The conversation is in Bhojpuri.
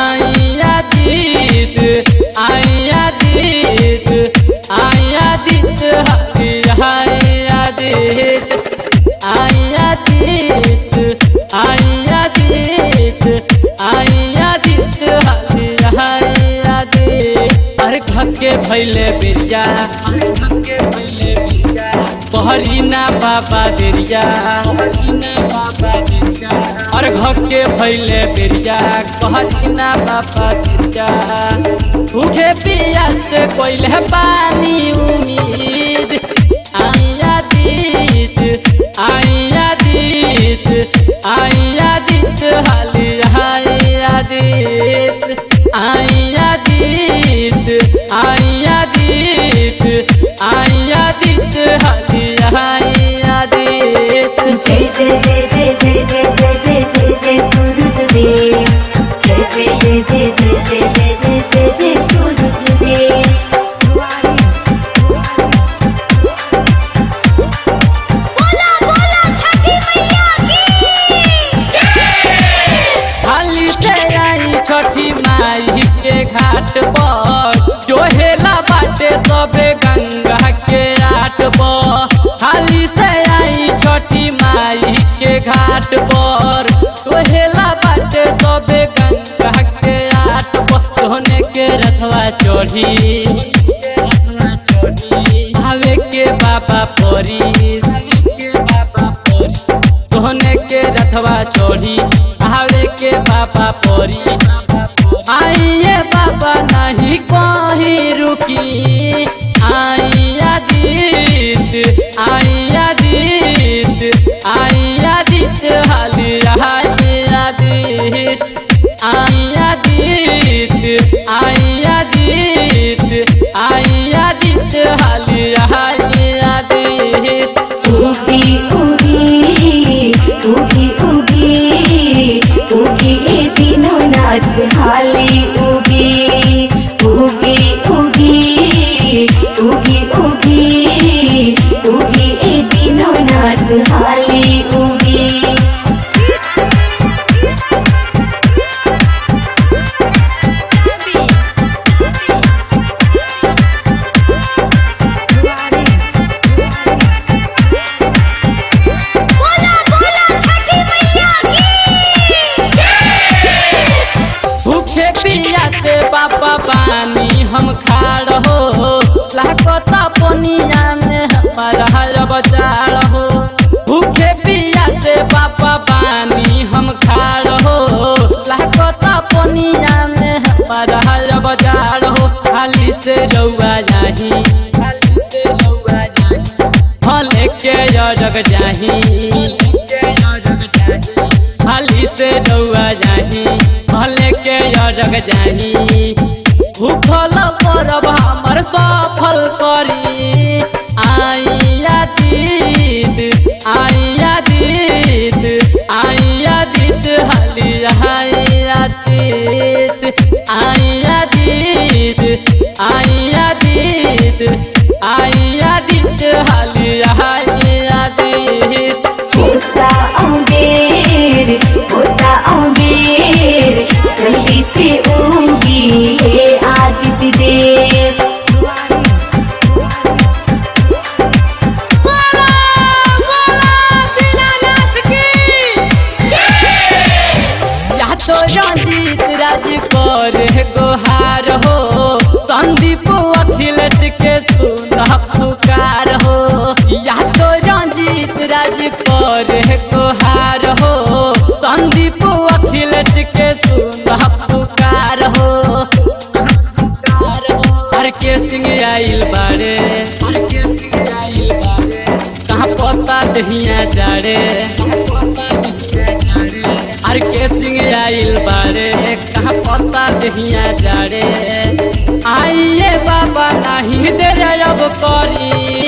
आइया दीद आइया दीद आइया दीद आइया दीद आइया दीद आइया दीद आइया दीद आइया दीद अरे धक्के भैले बिरिया अरे धक्के भैले बिरिया पहरी ना बाबा देरिया पहरी ना बाबा देरिया अरे घके भैले बेरिया कहरी ना बाबा देरिया भूखे पिया से कोइले पानी उम्मीद आइया दीद आइया दीद आइया दीद हाली आइया दीद आइया दीद आइया दीद आइया दीद हाली आइया दीद जय जय जय जय जय जय जय जय जय जय सूरज देव जय जय जय जय जय जय जय जय जय जय सूरज देव बोला बोला छठी मैया की हाली से आई छठी माई के घाट पर जोहेला बाटे सबे गंगा के आट पर हाली से आई छठी माई के घाट पर जोहेला बाटे सबे गंगा के आट पर सोने के रथवा चढ़ी भावे के बाबा परी के बाबा परी सोने के रथवा चढ़ी आवे के बाबा परी आइए बाबा नहीं कहीं रुकी आइया दीद आइया दीद आइया दीद हाली आइया दीद आइया दीद आइया दीद आइया दीद हाली आइया दीद उगी उगी उगी उगी उगी ए दिनो नाथ हाली उगी उगी उगी उगी उगी उगी ए दिनो नाथ हाली उगी बोला बोला छठी मैया भूखे पिया से बाबा पानी हम खा रहो लाकता पनिया में हमारा बचा रहो भूखे पिया से बाबा पानी हम खा रहो लाकता पनिया में हमारा बचा रहो खाली से रउआ जाही खाली से रउआ जाही भले के जग जाही खाली से रउआ जाही भले के जग जाही भूखल परब हमर सफल करी आइया दीद आइया दीद आइया दीद हाली आइया दीद आइया दीद आइया दीद आइया दीद हाली आइया दीद होता अबेर होता अबेर जल्दी से उगी हे आदित्य देव तो रंजीत राज कर गोहार हो संदीप अखिलेश के सुन पुकार हो या तो रंजीत राज कर गोहार हो संदीप अखिलेश के सुन पुकार हो हर के सिंह आइल बारे हर के सिंह आइल बारे कहाँ पता दहिया जाड़े हर के सिंह आइल बारे कहाँ पता दहिया जाड़े आइए बाबा नहीं दे अब करी